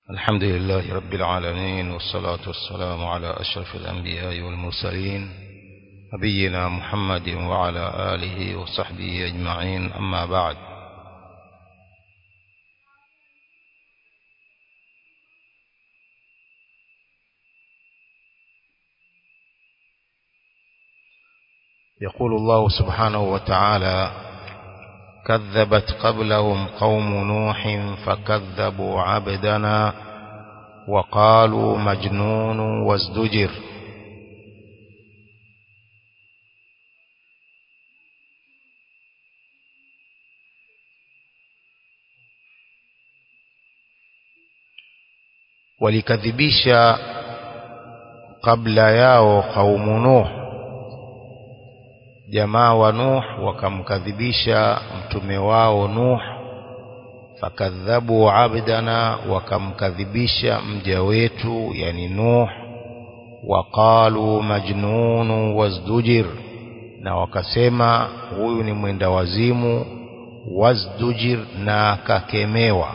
الحمد لله رب العالمين والصلاة والسلام على أشرف الأنبياء والمرسلين نبينا محمد وعلى آله وصحبه أجمعين أما بعد يقول الله سبحانه وتعالى كذبت قبلهم قوم نوح فكذبوا عبدنا وقالوا مجنون وازدجر walikadhibisha kabla yao kaumu Nuh jamaa wa Nuh wakamkadhibisha mtume wao Nuh fakadhabu abdana wakamkadhibisha mja wetu yani Nuh waqalu majnunu wazdujir na wakasema huyu ni mwenda wazimu wazdujir na akakemewa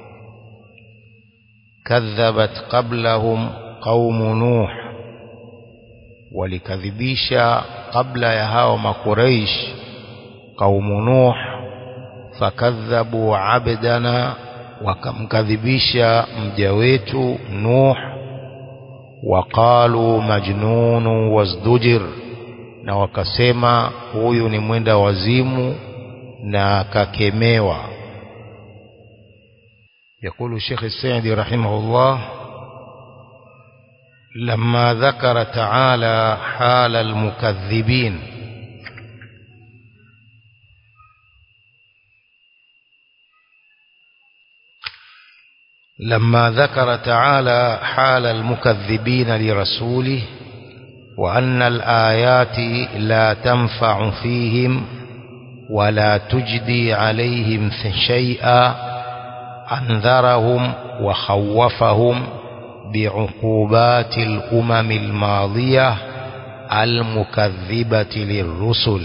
kadhabat qablahum qaumu Nuh walikadhibisha kabla ya hao makuraish kaumu Nuh fakadhabu abdana wakamkadhibisha mja wetu Nuh waqalu majnunu wazdujir na wakasema huyu ni mwenda wazimu na kakemewa يقول الشيخ السعدي رحمه الله لما ذكر تعالى حال المكذبين لما ذكر تعالى حال المكذبين لرسوله وأن الآيات لا تنفع فيهم ولا تجدي عليهم شيئا أنذرهم وخوفهم بعقوبات الأمم الماضية المكذبة للرسل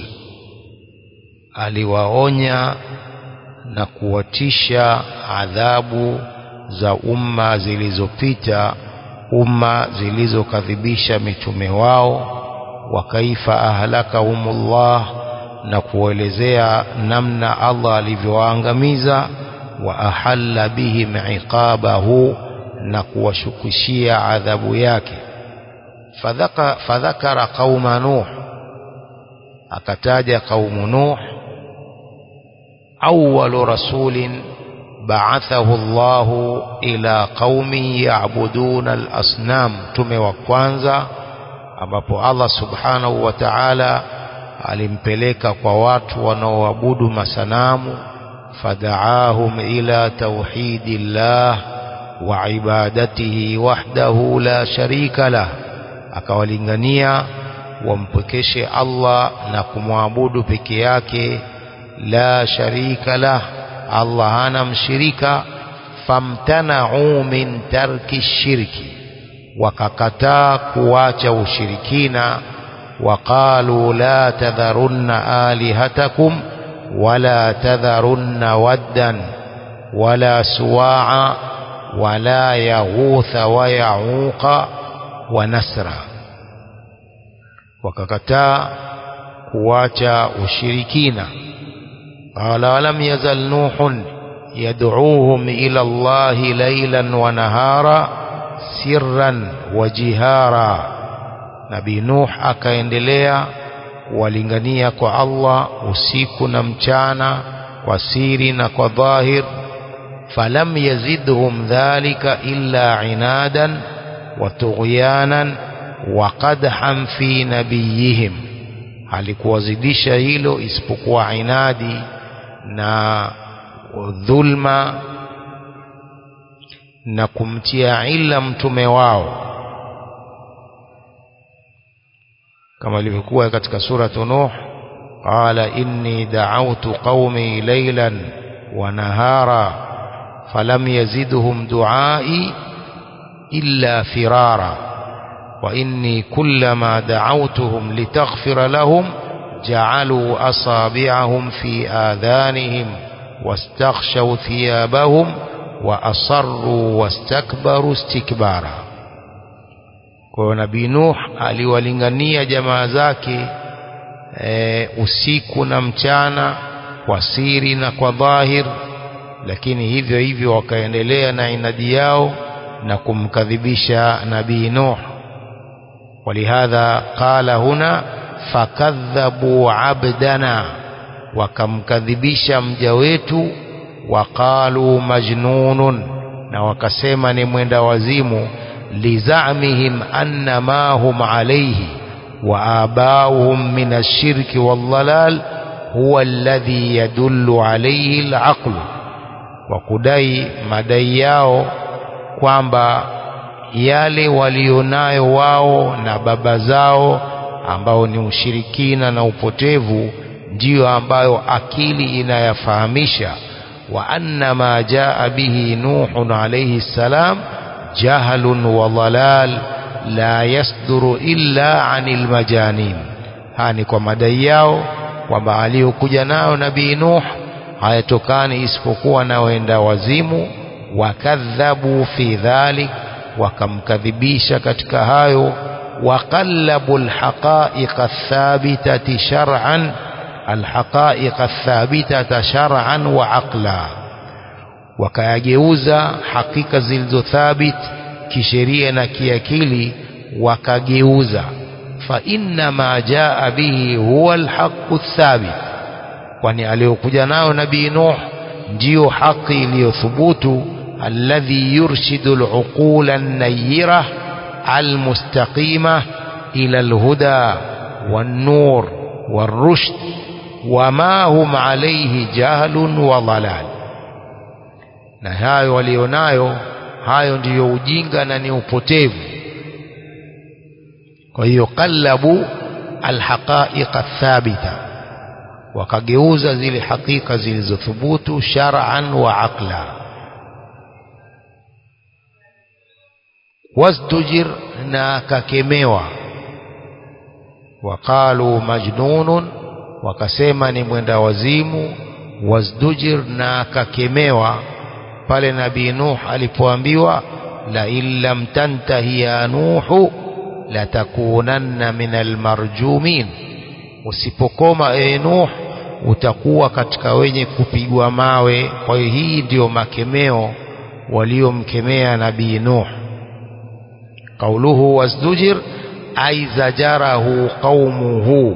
aliwaonya na kuwatisha adhabu za umma zilizopita umma zilizokadhibisha mitume wao wa kaifa ahlakahumullah na kuelezea namna Allah alivyowaangamiza wa ahalla bihim iqabahu na kuwashukishia adhabu yake fadhaka fadhakara qauma nuh akataja qaumu nuh awwalu rasulin ba'athahu Allah ila qaumi ya'buduna al-asnam tume wa kwanza ambapo Allah subhanahu wa ta'ala alimpeleka kwa watu wanaoabudu masanamu fada'ahum ila tauhidillah وعبادته وحده لا شريك له akawalingania wampwekeshe Allah na kumwabudu peke yake la sharika lah Allah hana mshirika famtana'u min tarki shirki wakakataa kuacha ushirikina waqalu la tadharunna alihatakum wala tadharunna waddan wala suwa'a ولا يغوث ويعوق ونسرا wakakataa kuacha ushirikina qala lam yazal nuhun yad'uuhum ila Allah laylan wa nahara sirran wa jihara nabii nuh akaendelea kuwalingania kwa Allah usiku na mchana kwa siri na kwa dhahir فلم يزدهم ذلك إلا عنادا وطغيانا وقدحا في نبيهم halikuwazidisha hilo isipokuwa inadi na dhulma na kumtia ila mtume wao kama ilivyokuwa katika suratu nuh qala inni da'awtu qaumi laylan wa nahara فلم يزدهم دعائي إلا فرارا وإني كلما دعوتهم لتغفر لهم جعلوا أصابعهم في آذانهم واستغشوا ثيابهم wa asarru wastakbaru istikbara kwa hiyo nabii Nuh aliwalingania jamaa zake e, usiku na mchana kwa siri na kwa dhahir lakini hivyo hivyo wakaendelea na inadi yao na kumkadhibisha nabii Nuh ولهذا قال هنا fakadhabu abdana wakamkadhibisha mja wetu waqalu majnunun na wakasema ni mwenda wazimu lizamihim anna ma hum alayhi wa abauhum min ash-shirki wal-dhalal huwa alladhi yadullu alayhi al-aql wa kudai madai yao kwamba yale walionayo wao na baba zao ambao ni ushirikina na upotevu ndiyo ambayo akili inayafahamisha wa anna ma jaa bihi nuhun alayhi salam jahlun wa dhalal la yasduru illa anil majanin haya ni kwa madai yao kwamba aliyokuja nayo nabii nuh hayatokani isipokuwa na wenda wazimu wakadhabu fi dhalik wakamkadhibisha katika hayo وقلبوا الحقائق الثابتة شرعا الحقائق الثابتة شرعا وعقلا wakayageuza hakika zilizothabit kisheria na kiakili wakageuza fa inna ma jaa bihi huwa alhaqu thabit kwani aliyokuja nayo nabii nuh ndiyo haki iliyothubutu alladhi yurshidu aluqula an-nayyirah المستقيمة إلى الهدى والنور والرشد وما هم عليه جهل وضلال na hayo walionayo hayo ndiyo ujinga na ni upotevu kwa hiyo qallabu alhaqaiqa thabita wakageuza zile hakika zilizothubutu shar'an wa aqla wasdujir na akakemewa waqalu majnunun wakasema ni mwenda wazimu wasdujir na akakemewa pale nabii nuh alipoambiwa la in lam tantahi ya nuhu latakunanna min almarjumin usipokoma e nuh utakuwa katika wenye kupigwa mawe kwa hiyo hii ndiyo makemeo waliomkemea nabii nuh قوله وازدجر أي زجره قومه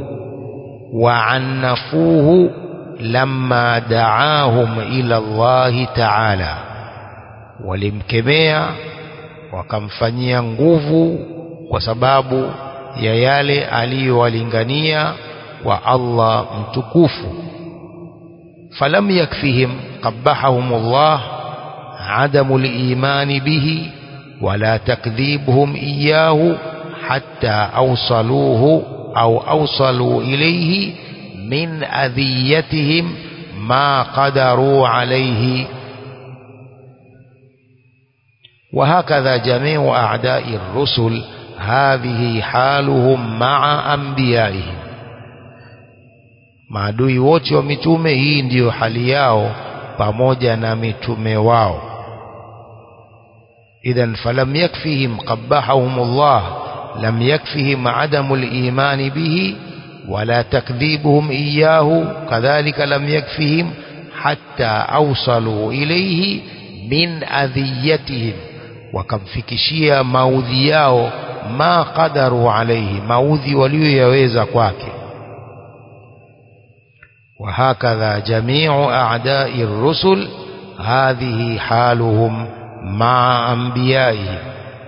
وعنفوه لما دعاهم إلى الله تعالى walimkemea wakamfanyia nguvu kwa sababu ya yale aliyowalingania wa Allah mtukufu falam yakfihim qabbahahum Allah adamu liimani bihi ولا تكذيبهم إياه حتى أوصلوه أو أوصلوا إليه من أذيتهم ما قدروا عليه وهكذا جميع أعداء الرسل هذه حالهم مع أنبيائهم maadui wote wa mitume hii ndiyo hali yao pamoja na mitume wao إذا فلم يكفهم قبحهم الله لم يكفهم عدم الإيمان به ولا تكذيبهم إياه كذلك لم يكفهم حتى أوصلوا إليه من أذيتهم wakamfikishia maudhi yao ma qadaru alaihi maudhi walioyaweza kwake wahakadha jamiu a'dai rusul hadhihi haluhum مع أنبيائهم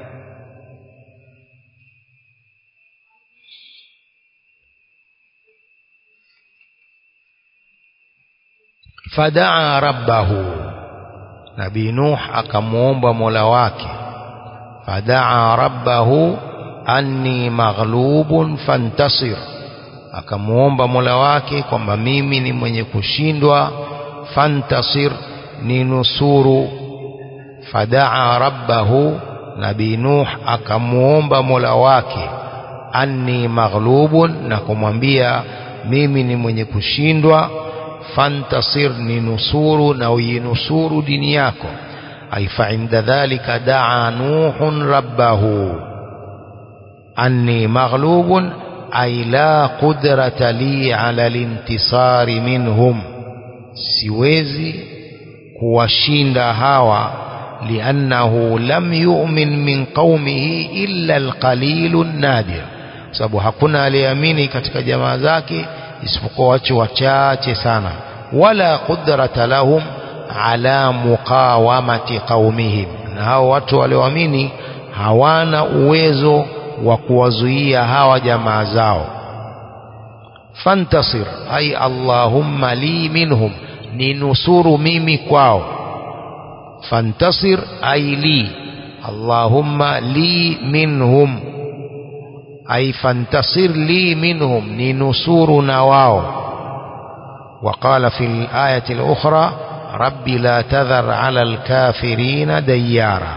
فدعا ربه نبي نوح أكمومب ملواك فدعا ربه أني مغلوب فانتصر akamuomba mola wake kwamba mimi ni mwenye kushindwa fantasir ni nusuru fadaa rabbahu nabii nuh akamuomba mola wake anni maghlubun na kumwambia mimi ni mwenye kushindwa fantasir ni nusuru na uinusuru dini yako أي فعند ذلك دعا نوح ربه أني مغلوب أي لا قدرة لي على الانتصار منهم siwezi kuwashinda hawa liannahu lam yu'min min qaumihi illa alqalilu nadir sababu hakuna aliyeamini katika jamaa zake isipokuwa watu wachache sana wala qudrata lahum ala muqawamati qaumihim na hao watu walioamini hawana uwezo wa kuwazuia hawa jamaa zao fantasir ay allahumma li minhum ninusuru mimi kwao fantasir ay li allahumma li minhum ay fantasir li minhum ninusuru na wao وقال في الآية الأخرى رب لا تذر على الكافرين ديارا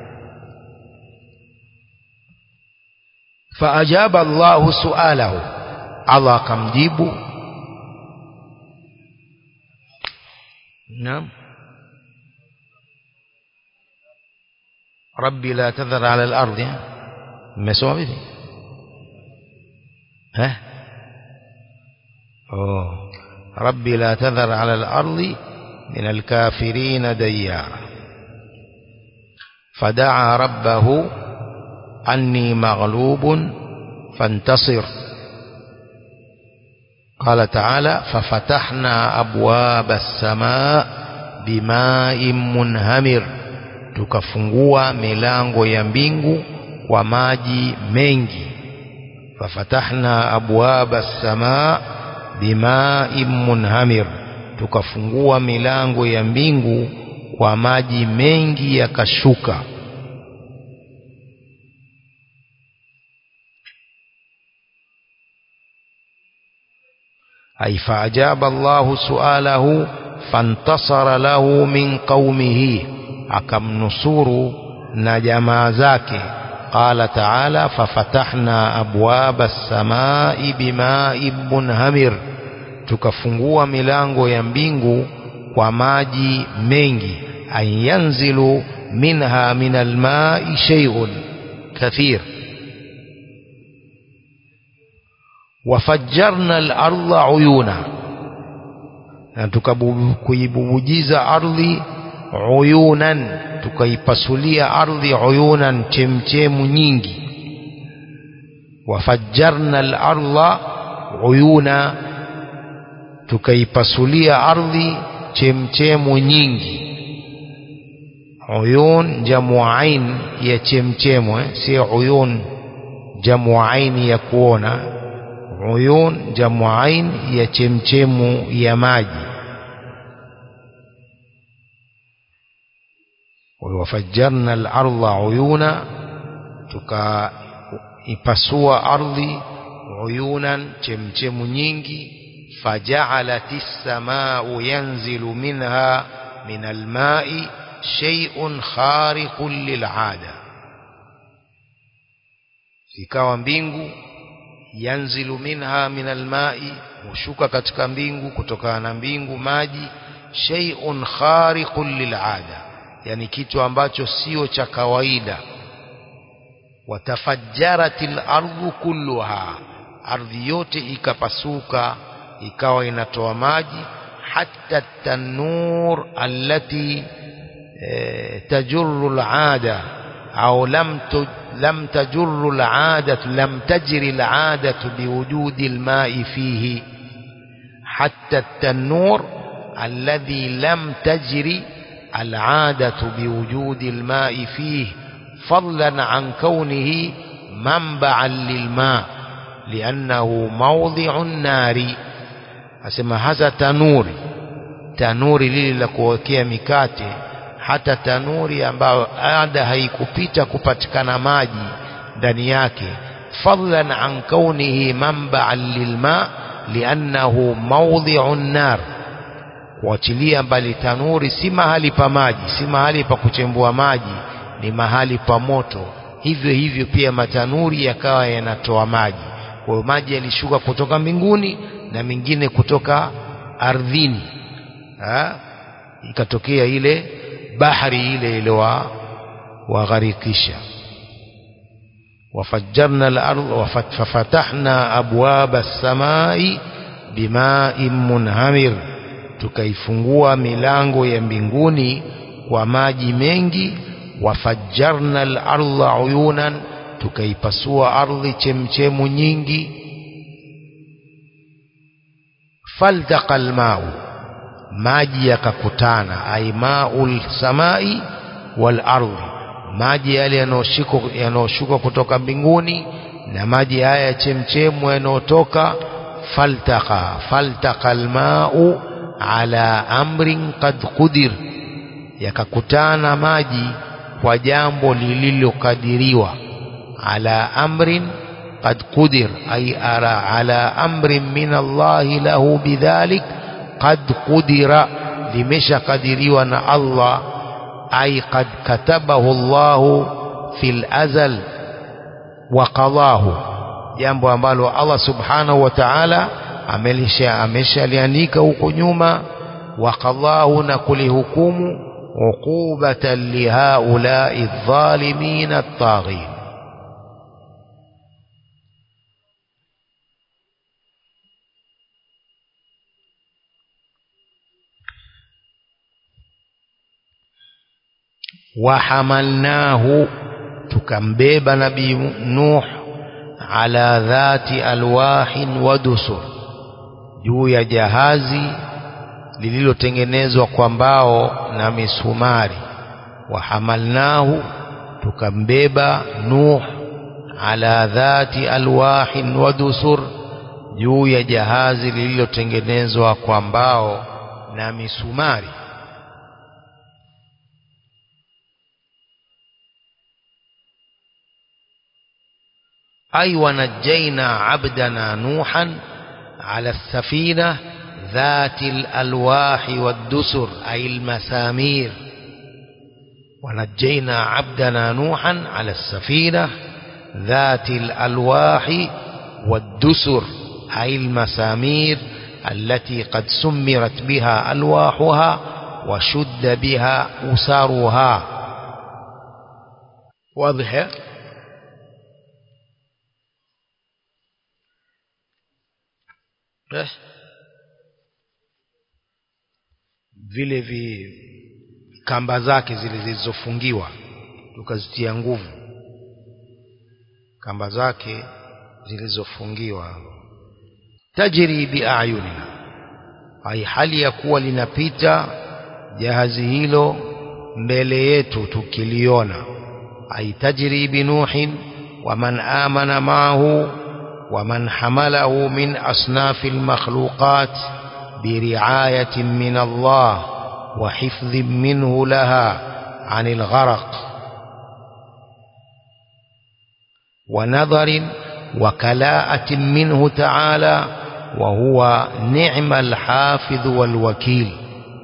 فأجاب الله سؤاله الله كم جيبوا نعم ربي لا تذر على الأرض مسوى به ها أوه ربي لا تذر على الأرض من الكافرين ديارا فدعا ربه أني مغلوب فانتصر قال تعالى ففتحنا أبواب السماء بماء منهمر tukafungua milango ya mbingu kwa maji mengi fafatahna abwaba as-samaa bima'in munhamir tukafungua milango ya mbingu kwa maji mengi yakashuka أي فأجاب الله سؤاله فانتصر له من قومه أكم نصور نجما ذاك قال تعالى ففتحنا أبواب السماء بماء منهمر tukafungua milango ya mbingu kwa maji mengi an yanzilu minha min almai shay'un kathir wafajjarna al-ardha uyuna na tukakuibubujiza ardhi uyunan tukaipasulia ardhi uyunan chemchemu nyingi wafajjarna al-ardha uyuna tukaipasulia ardhi chemchemu nyingi uyun jamu ain ya chemchemu eh? si uyun jamu ain ya kuona uyun jamu ain ya chemchemu ya maji wafajjarna al-ardha uyuna tukaipasua ardhi uyunan chemchemu nyingi فجعلت السماء ينزل منها من الماء شيء خارق للعادة ikawa mbingu yanzilu minha min almai hushuka katika mbingu kutokana na mbingu maji shay'un khariqun lil'ada yani kitu ambacho sio cha kawaida watafajjaratil ardu kulluha ardhi yote ikapasuka ikawa inatoa maji hatta tanur allati e, tajurru al'ada au lam tu, lam tajurru al'ada lam tajri al'ada biwujudi al-ma'i fihi hatta التنور الذي لم تجري العادة بوجود الماء فيه فضلا عن كونه منبعا للماء لأنه موضع النار asema hasa tanuri tanuri lile la kuwekea mikate hata tanuri ambayo ada haikupita kupatikana maji ndani yake fadlan an kaunihi manba'an lilma liannahu mawdhi'un nar kuachilia mbali tanuri si mahali pa maji si mahali pa kuchembua maji ni mahali pa moto hivyo hivyo pia matanuri yakawa yanatoa maji kwa hiyo maji yalishuka kutoka mbinguni na mingine kutoka ardhini ha? ikatokea ile bahari ile iliwa wagharikisha وفجرنا الأرض ففتحنا أبواب السماء بماء منهمر tukaifungua milango ya mbinguni kwa maji mengi wafajjarna al-ardha uyunan tukaipasua ardhi chemchemu nyingi faltaqa al-ma'u maji yakakutana ay ma'ul samai wal ardhi maji yale yanayoshuka kutoka mbinguni na maji haya ya chemchemu yanayotoka faltaqa faltaqa almau ala amrin qad qudir yakakutana maji kwa jambo lililokadiriwa ala amrin qad qudir ay ara ala amrin min Allah lahu bidhalik qad qudira limeshakadiriwa na Allah أي قد كتبه الله في الأزل وقضاه jambo ambalo Allah subhanahu wa ta'ala amelisha ameshaliandika huko nyuma waqadhahu na kulihukumu uqubatan lihaulai dhalimin at-taghin وحملناه tukambeba nabii Nuh ala dhati alwahin wa dusur juu ya jahazi lililotengenezwa kwa mbao na misumari wahamalnahu tukambeba Nuh ala dhati alwahin wa dusur juu ya jahazi lililotengenezwa kwa mbao na misumari أي ونجينا عبدنا نوحا على السفينة ذات الألواح والدسر أي المسامير ونجينا عبدنا نوحا على السفينة ذات الألواح والدسر أي المسامير التي قد سمرت بها ألواحها وشد بها أسرها واضح eh, vile vi kamba zake zile zilizofungiwa tukazitia nguvu kamba zake zilizofungiwa tajri biayunina ai hali ya kuwa linapita jahazi hilo mbele yetu tukiliona ai tajri binuhin waman amana maahu ومن حمله من أصناف المخلوقات برعاية من الله وحفظ منه لها عن الغرق ونظر وكلاءة منه تعالى وهو نعم الحافظ والوكيل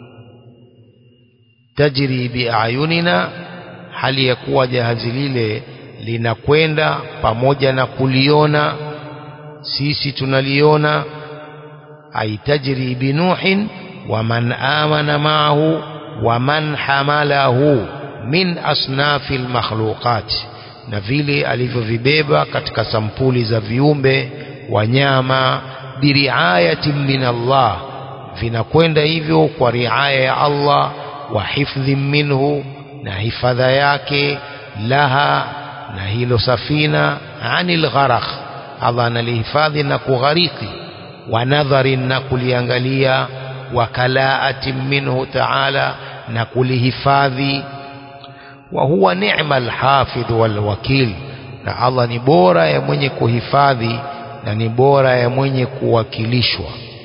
تجري بأعيننا hali ya kuwa jahazi lile linakwenda pamoja na kuliona sisi tunaliona aitajri binuhin waman amana maahu waman hamalahu min asnafi lmakhluqat na vile alivyovibeba katika sampuli za viumbe wanyama biriayatin min Allah vinakwenda hivyo kwa riaya ya Allah wa hifdhin minhu na hifadha yake laha na hilo safina anil gharakh Allah analihifadhi na kughariki wa nadharin na kuliangalia wa kalaatin minhu ta'ala na kulihifadhi wa huwa ni'ma alhafidh walwakil na Allah ni bora ya mwenye kuhifadhi na ni bora ya mwenye kuwakilishwa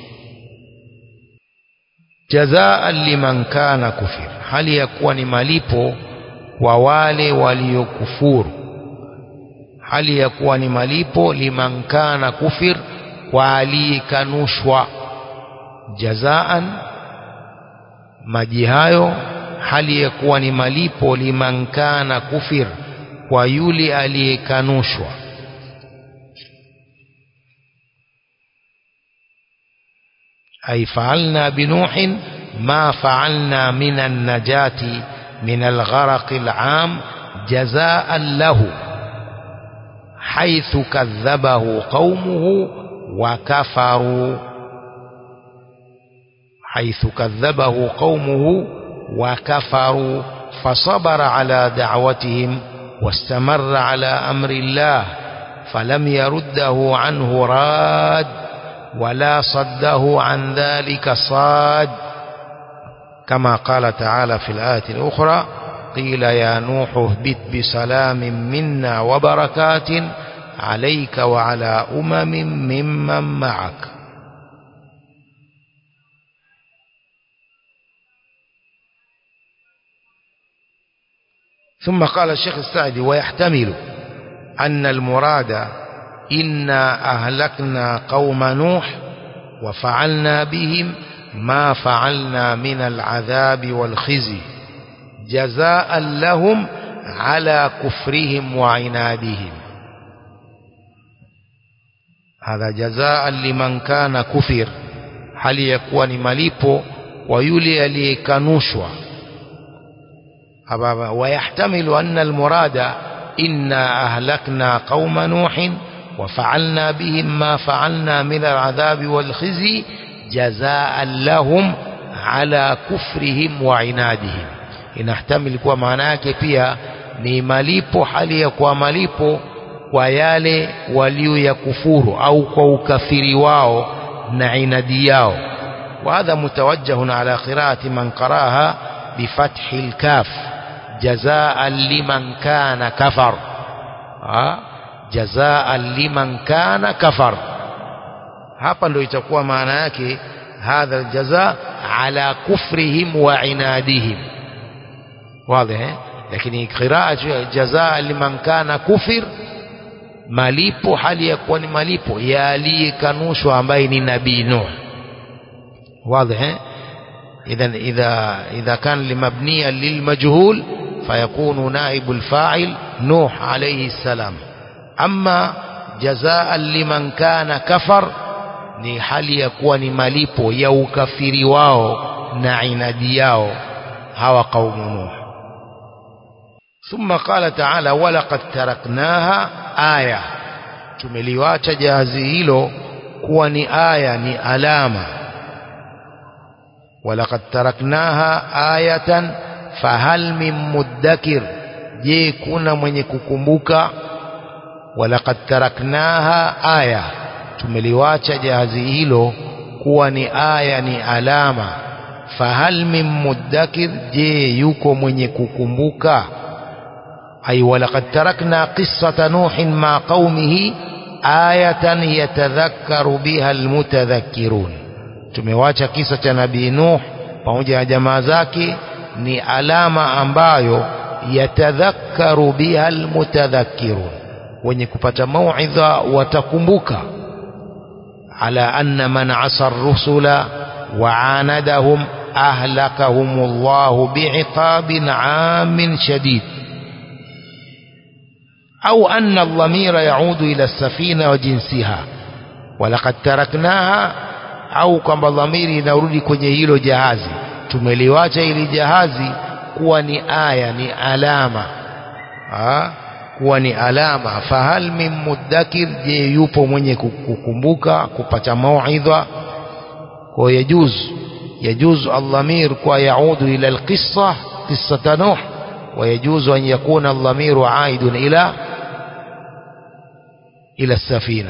jazaan liman kana kufir hali ya kuwa ni malipo kwa wale waliokufuru hali ya kuwa ni malipo liman kana kufir kwa aliyekanushwa jazaan maji hayo hali ya kuwa ni malipo liman kana kufir kwa yule aliyekanushwa ay fa'alna binuhin ma fa'alna minan najati من الغرق العام جزاء له حيث كذبه قومه وكفروا حيث كذبه قومه وكفروا فصبر على دعوتهم واستمر على أمر الله فلم يرده عنه راد ولا صده عن ذلك صاد كما قال تعالى في الآية الأخرى قيل يا نوح اهبط بسلام منا وبركات عليك وعلى أمم ممن معك ثم قال الشيخ السعدي ويحتمل أن المراد إنا أهلكنا قوم نوح وفعلنا بهم ما فعلنا من العذاب والخزي جزاء لهم على كفرهم وعنادهم هذا جزاء لمن كان كفر هل يكون مليبو ويولي aliyekanushwa ويحتمل أن المراد إنا أهلكنا قوم نوح وفعلنا بهم ما فعلنا من العذاب والخزي جزاء لهم على كفرهم وعنادهم inahtamili kuwa maana yake pia ni malipo hali ya kuwa malipo kwa yale walioyakufuru au kwa ukafiri wao na inadi yao وهذا متوجه على قراءة من قراها بفتح الكاف جزاء لمن كان كفر جزاء لمن كان كفر hapa ndio itakuwa maana yake hadha aljaza ala kufrihim wa inadihim wazi eh lakini qiraa jazaa liman kana kufir malipo hali ya kuwa ni malipo ya aliyekanushwa ambaye ni nabii nuh wazi eh اذا اذا اذا كان لمبنيا للمجهول فيكون نائب الفاعل نوح عليه السلام اما جزاء لمن كان كفر ni hali ya kuwa ni malipo ya ukafiri wao na inadi yao hawa qaumu nuh ثم قال تعالى ولقد تركناها آية tumeliwacha jahazi hilo kuwa ni aya ni alama ولقد تركناها آية فهل من مدكر je kuna mwenye kukumbuka ولقد تركناها آية tumeliwacha jahazi hilo kuwa ni aya ni alama fahal min muddakir je yuko mwenye kukumbuka ay walaqad tarakna qissata nuhin ma qaumihi ayatan yatadhakkaru biha almutadhakkirun tumewacha kisa cha nabii nuh pamoja na jamaa zake ni alama ambayo yatadhakkaru biha almutadhakkirun wenye kupata mauidha watakumbuka على أن من عصى الرسل وعاندهم أهلكهم الله بعقاب عام شديد أو أن الضمير يعود إلى السفينة وجنسها ولقد تركناها أو كما الضمير ينرudi kwenye hilo jahazi tumeliwacha ili jahazi kuwa ni aya ni alama ha? kuwa ni alama fahal min muddakir je yupo mwenye kukumbuka kupata mauidha kwa yajuz يجوز الضمير ويعود إلى القصة قصة نوح ويجوز أن يكون الضمير عائد إلى إلى السفينة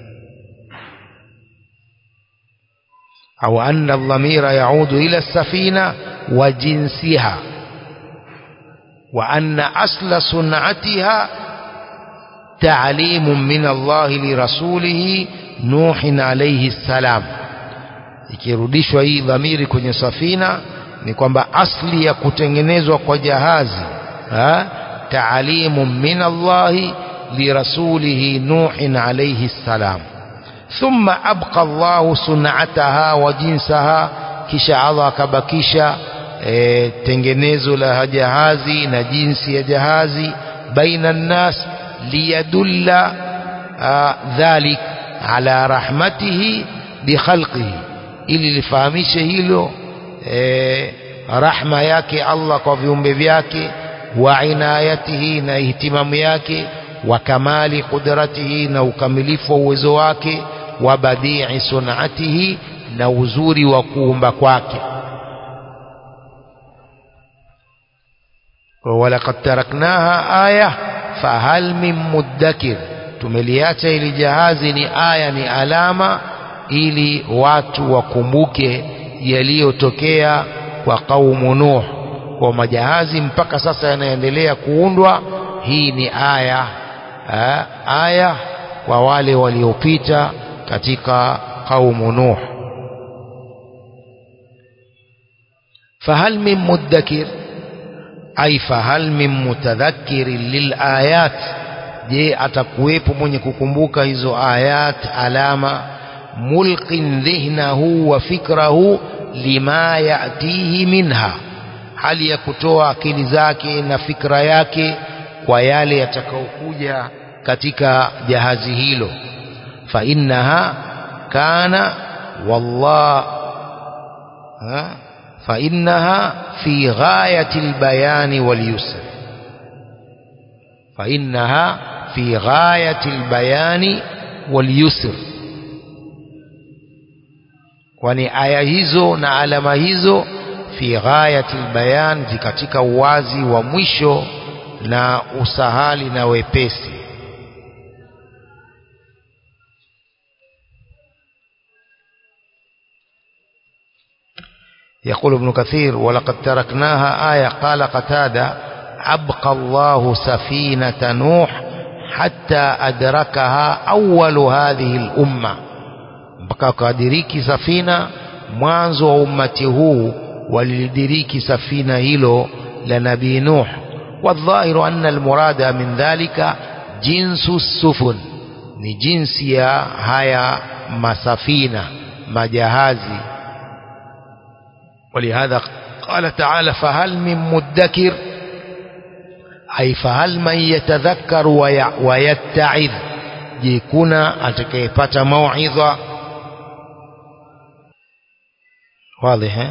أو أن الضمير يعود إلى السفينة وجنسها وأن أصل صنعتها تعليم من الله لرسوله نوح عليه السلام ikirudishwa hii dhamiri kwenye safina ni kwamba asli ya kutengenezwa kwa jahazi ha? taalimu min Allahi lirasulihi Nuhin alayhi salam thumma abqa Allahu sun'ataha wa jinsaha kisha Allah akabakisha e, tengenezo la jahazi na jinsi ya jahazi baina nnas liyadulla dhalik ala rahmatihi bikhalqihi ili lifahamishe hilo e, rahma yake Allah kwa viumbe vyake wa inayatihi na ihtimamu yake wa kamali qudratihi na ukamilifu wa uwezo wake wa badii sunatihi na uzuri wa kuumba kwake walaqad taraknaha aya fahal min muddakir tumeliacha ili jahazi ni aya ni alama ili watu wakumbuke yaliyotokea kwa kaumu Nuh kwa majahazi mpaka sasa yanaendelea kuundwa hii ni aya ha, aya kwa wale waliopita katika kaumu Nuh fahal min muddakir ay fahal min mutadhakkirin lilayat je atakuwepo mwenye kukumbuka hizo ayat alama mulqin dhihnahu wa fikrahu lima yatihi minha hali ya kutoa akili zake na fikra yake kwa yale yatakayokuja katika jahazi hilo fa innaha kana wallah ha? fa innaha fi ghayati albayani walyusr fa innaha fi ghayati albayani walyusr kwani aya hizo na alama hizo fi ghayati albayan katika uwazi wa mwisho na usahali na wepesi يقول ابن كثير ولقد تركناها آية قال قتادة أبقى الله سفينة نوح حتى أدركها أول هذه الأمة mpaka kadiriki safina mwanzo wa ummati huu walidiriki safina hilo la nabii Nuh والظاهر أن المراد من ذلك جنس السفن ni jinsi ya haya masafina majahazi ولهذا قال تعالى فهل من مدكر أي فهل من يتذكر ويتعظ جيكونا أتكيبت موعظة واضح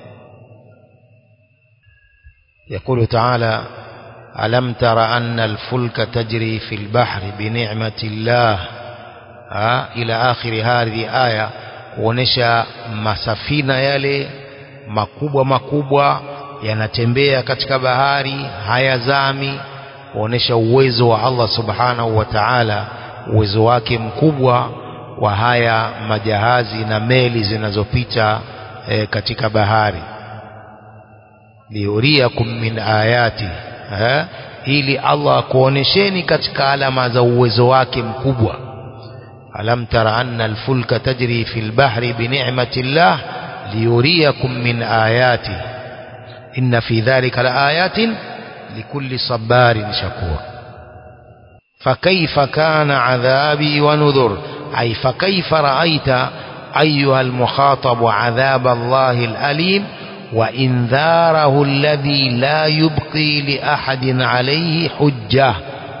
يقول تعالى ألم تر أن الفلك تجري في البحر بنعمة الله ها إلى آخر هذه آية kuonesha masafina yale makubwa makubwa yanatembea katika bahari hayazami kuonesha uwezo wa Allah subhanahu wa ta'ala uwezo wake mkubwa wa haya majahazi na meli zinazopita e, katika bahari liuriakum min ayati ha? ili Allah akuonesheni katika alama za uwezo wake mkubwa alam tara anna alfulka tajri fil bahri bi ni'mati llah liyuriakum min ayati inna fi dhalika laayatin likulli sabarin shakur فكيف كان عذابي ونذر أي فكيف رأيت أيها المخاطب عذاب الله الأليم وإنذاره الذي لا يبقي لأحد عليه حجة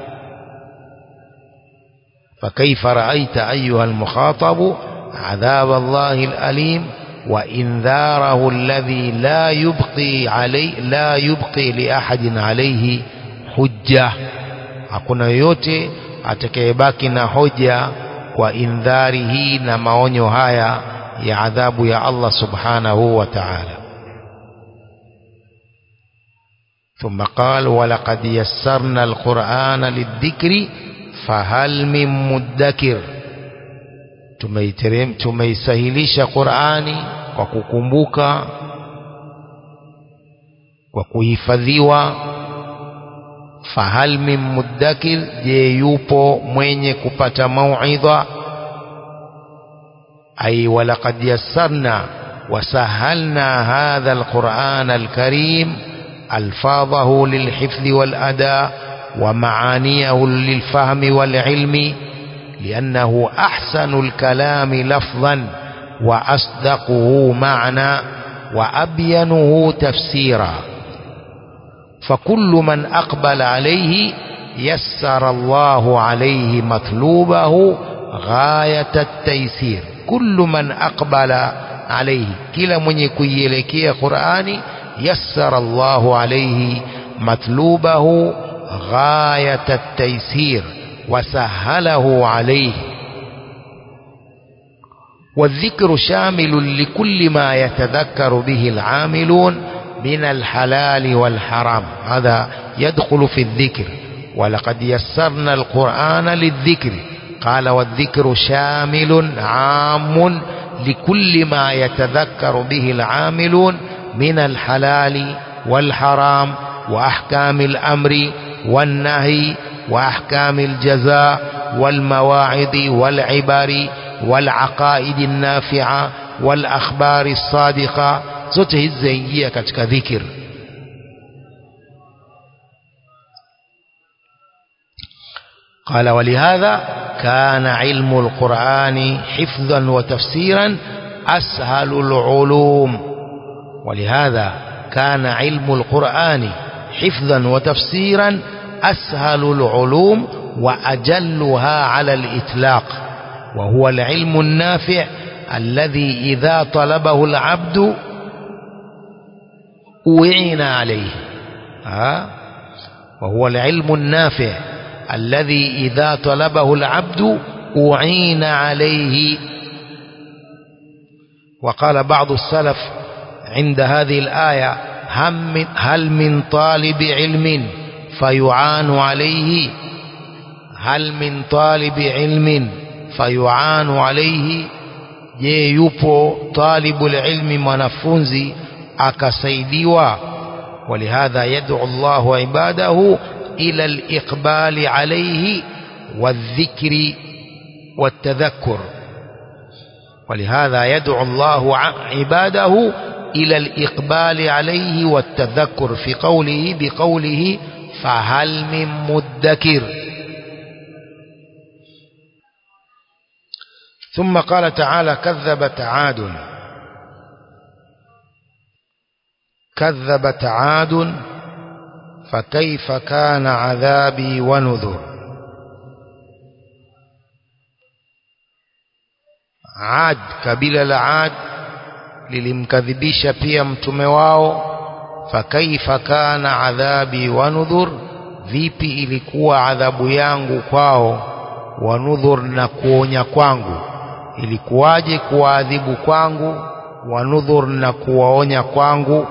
فكيف رأيت أيها المخاطب عذاب الله الأليم وإنذاره الذي لا يبقي علي لا يبقي لأحد عليه حجة hakuna yoyote atakayebaki na hoja kwa indhari hii na maonyo haya ya adhabu ya Allah subhanahu wa ta'ala ثم قال ولقد يسرنا القرآن للذكر فهل من مدكر tumeiterem tumeisahilisha Qur'ani kwa kukumbuka kwa kuhifadhiwa fahal min muddakir je yupo mwenye kupata mauidha ay walaqad yassarna wasahalna hadha alquran alkarim alfadhahu lilhifdh walada ومعانيه للفهم والعلم لأنه أحسن الكلام لفظا وأصدقه معنى وأبينه تفسيرا فكل من أقبل عليه يسر الله عليه مطلوبه غاية التيسير كل من أقبل عليه كلا من يكيلكي قرآني يسر الله عليه مطلوبه غاية التيسير وسهله عليه والذكر شامل لكل ما يتذكر به العاملون من الحلال والحرام هذا يدخل في الذكر ولقد يسرنا القرآن للذكر قال والذكر شامل عام لكل ما يتذكر به العاملون من الحلال والحرام وأحكام الأمر والنهي وأحكام الجزاء والمواعظ والعبر والعقائد النافعة والأخبار الصادقة zote hizi zaingia katika dhikr قال ولهذا كان علم القرآن حفظا وتفسيرا أسهل العلوم ولهذا كان علم القرآن حفظا وتفسيرا أسهل العلوم وأجلها على الإطلاق وهو العلم النافع الذي إذا طلبه العبد أعين عليه ها وهو العلم النافع الذي إذا طلبه العبد أعين عليه وقال بعض السلف عند هذه الآية هل من طالب علم فيعان عليه هل من طالب علم فيعان عليه je yupo talibul ilmi mwanafunzi akasaidiwa ولهذا يدعو الله عباده إلى الإقبال عليه والذكر والتذكر ولهذا يدعو الله عباده إلى الإقبال عليه والتذكر في قوله بقوله فهل من مدكر ثم قال تعالى كذبت عاد كذبت عاد فكيف كان عذابي ونذر عاد kabila la Ad lilimkadhibisha pia mtume wao fakaifa kana adhabi wa nudhur vipi ilikuwa adhabu yangu kwao wa nudhur na kuonya kwangu ilikuwaje kuwaadhibu kwangu wa nudhur na kuwaonya kwangu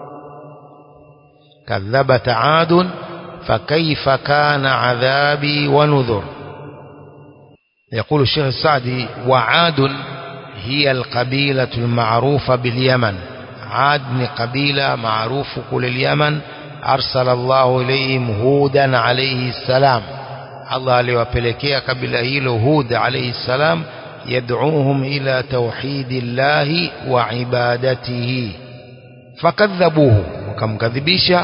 كذبت عاد فكيف كان عذابي ونذر يقول الشيخ السعدي وعاد هي القبيلة المعروفة باليمن عاد من قبيلة معروف كل اليمن أرسل الله إليهم هودا عليه السلام الله aliwapelekea kabila hilo Hud alayhi salam yad'uuhum ila tauhidillahi wa ibadatihi fakadhabuhu wakamkadhibisha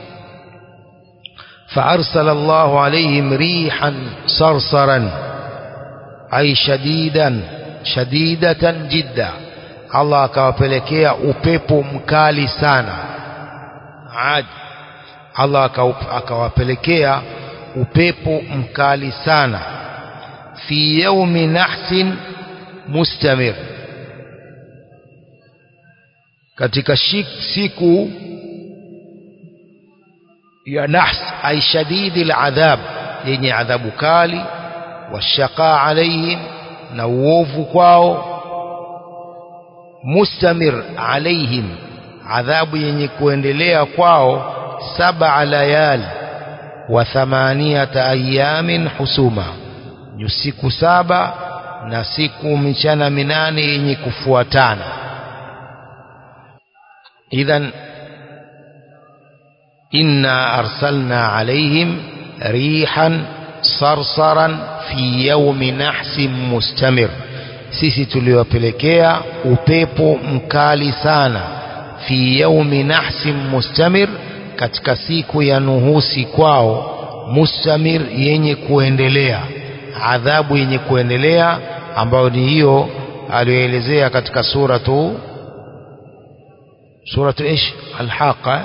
فأرسل الله عليهم ريحا صرصرا أي شديدا شديدة جدا الله akawapelekea upepo mkali sana Ad Allah akawapelekea upepo mkali sana fi yaumi nahsin mustamir katika siku ya nahs ay shadidi aladhab yenye adhabu kali washaqa alaihim na uovu kwao mustamir alaihim adhabu yenye kuendelea kwao saba layali wa thamaniyata ayamin husuma ni siku saba na siku michana minane yenye kufuatana idhan إنا أرسلنا عليهم ريحا صرصرا في يوم نحس مستمر sisi tuliwapelekea upepo mkali sana fi yaumi nahsin mustamir katika siku ya nuhusi kwao mustamir yenye kuendelea adhabu yenye kuendelea ambayo ni hiyo aliyoelezea katika suratu suratu ish alhaqa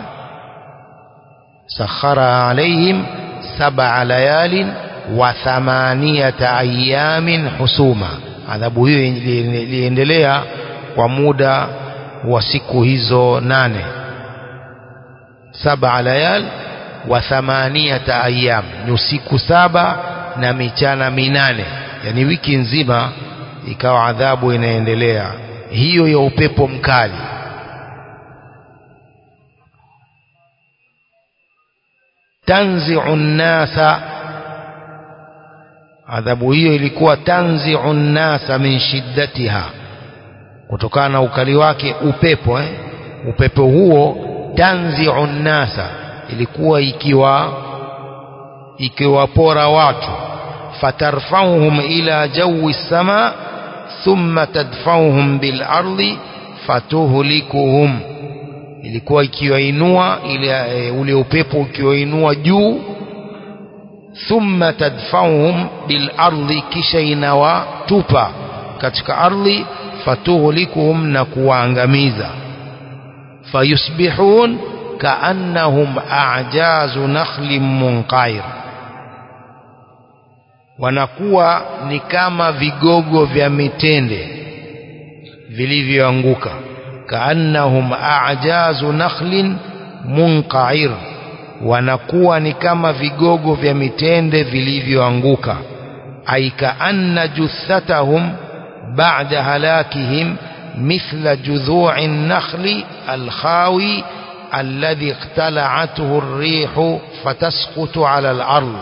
سخرها عليهم سبع ليال وثمانية أيام حسوما adhabu hiyo iliendelea kwa muda wa siku hizo nane saba layal wa thamaniyata ayyam ni usiku saba na michana minane yani wiki nzima ikawa adhabu inaendelea hiyo ya upepo mkali tanzi'u nnasa adhabu hiyo ilikuwa tanzi'u nnasa min shiddatiha kutokana na ukali wake upepo eh? upepo huo tanzi'u nnasa ilikuwa ikiwa ikiwapora watu fatarfauhum ila jawi sama thumma tadfauhum bil ardi fatuhlikuhum ilikuwa ikiwainua ile e, ule upepo ukiwainua juu thumma tadfauhum bil ardi kisha inawatupa katika ardhi fatuhlikuhum na kuwaangamiza fayusbihun kaannahum a'jazu nakhlin munqair wanakuwa ni kama vigogo vya mitende vilivyoanguka kaannahum a'jazu nakhlin munqair wanakuwa ni kama vigogo vya mitende vilivyoanguka ay kaanna juthatahum ba'da halakihim mithla judhu'i an-nakhli al-khawi alladhi iqtala'athu ar-rihu fatasqutu 'ala al-ardh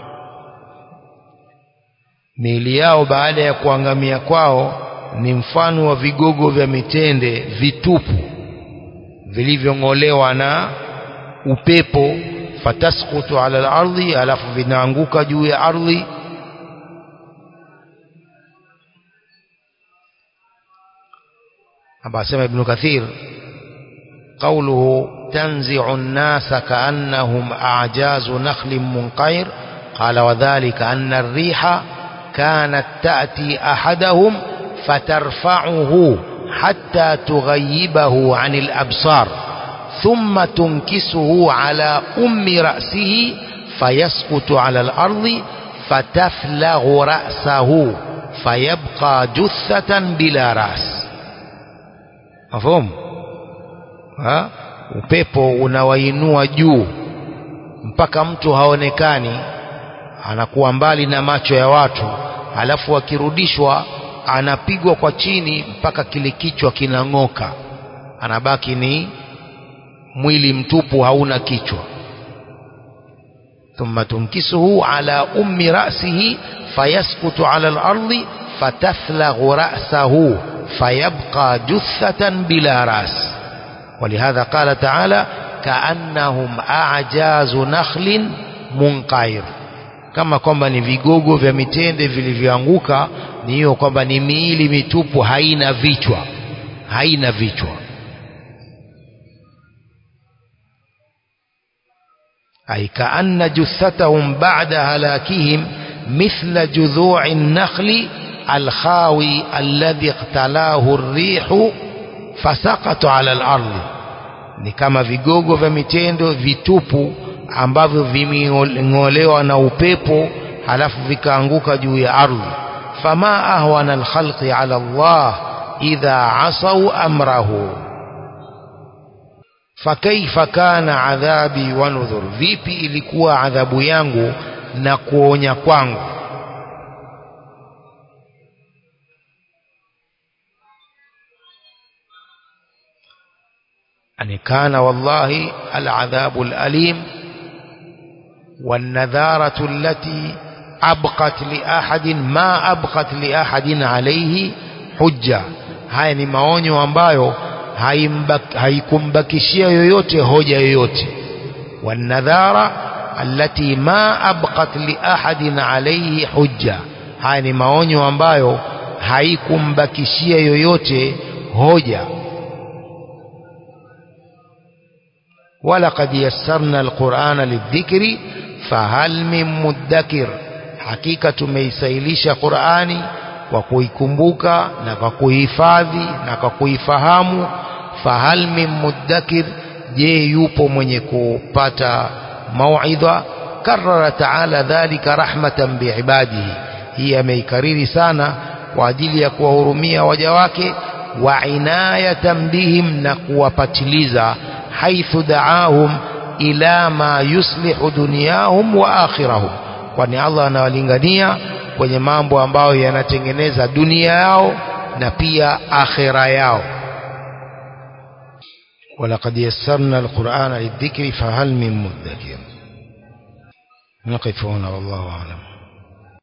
miili yao baada ya kuangamia kwao ni mfano wa vigogo vya mitende vitupu vilivyong'olewa na upepo fatasqutu ala al-ardhi alafu vinaanguka juu ya ardhi hapa asema ibn kathir قوله تنزع الناس كأنهم أعجاز نخل منقير قال وذلك أن الريح كانت تأتي أحدهم فترفعه حتى تغيبه عن الأبصار ثم تنكسه على أم رأسه فيسقط على الأرض فتفلغ رأسه فيبقى جثة بلا رأس مفهوم ها upepo unawainua juu mpaka mtu haonekani anakuwa mbali na macho ya watu alafu akirudishwa anapigwa kwa chini mpaka kile kichwa kinang'oka anabaki ni mwili mtupu hauna kichwa thumma tunkisuhu ala ummi ra'sihi fayasqutu ala al-ardi fatathlaghu ra'sahu fayabqa juthatan bila ras ولهذا قال تعالى كأنهم أعجاز نخل منقعر kama kwamba ni vigogo vya mitende vilivyoanguka ni hiyo kwamba ni miili mitupu haina vichwa haina vichwa ay kaanna juthatahum ba'da halakihim mithla judhu'i an-nakhli al-khawi alladhi iqtalahu ar-rihu fasaqatu 'ala al-ardi ni kama vigogo vya mitendo vitupu ambavyo vimeng'olewa na upepo halafu vikaanguka juu ya ardhi fama ahwana alkhalqi ala Allah idha asau amrahu fakaifa kana adhabi wa nudhur vipi ilikuwa adhabu yangu na kuonya kwangu أن كان والله العذاب الأليم والنذارة التي أبقت لأحد ما أبقت لأحد عليه حجة haya ni maonyo ambayo haikumbakishia yoyote hoja yoyote wanadhara allati ma abqat liahadin alayhi hujja haya ni maonyo ambayo haikumbakishia yoyote hoja ولقد يسرنا القرآن للذكر فهل من مدكر hakika tumeisailisha Qur'ani kwa kuikumbuka na kwa kuhifadhi na kwa kuifahamu fahal min muddakir je yupo mwenye kupata mauidha karara taala dhalika rahmatan biibadihi hii ameikariri sana kwa ajili ya kuwahurumia waja wake wa inayatan bihim na kuwapatiliza haithu daahum ila ma yuslihu dunyahum wa akhirahum kwani Allah anawalingania kwenye mambo ambayo yanatengeneza dunia yao na pia akhira yao ولقد يسرنا القرآن للذكر فهل من مدكر نقف هنا والله أعلم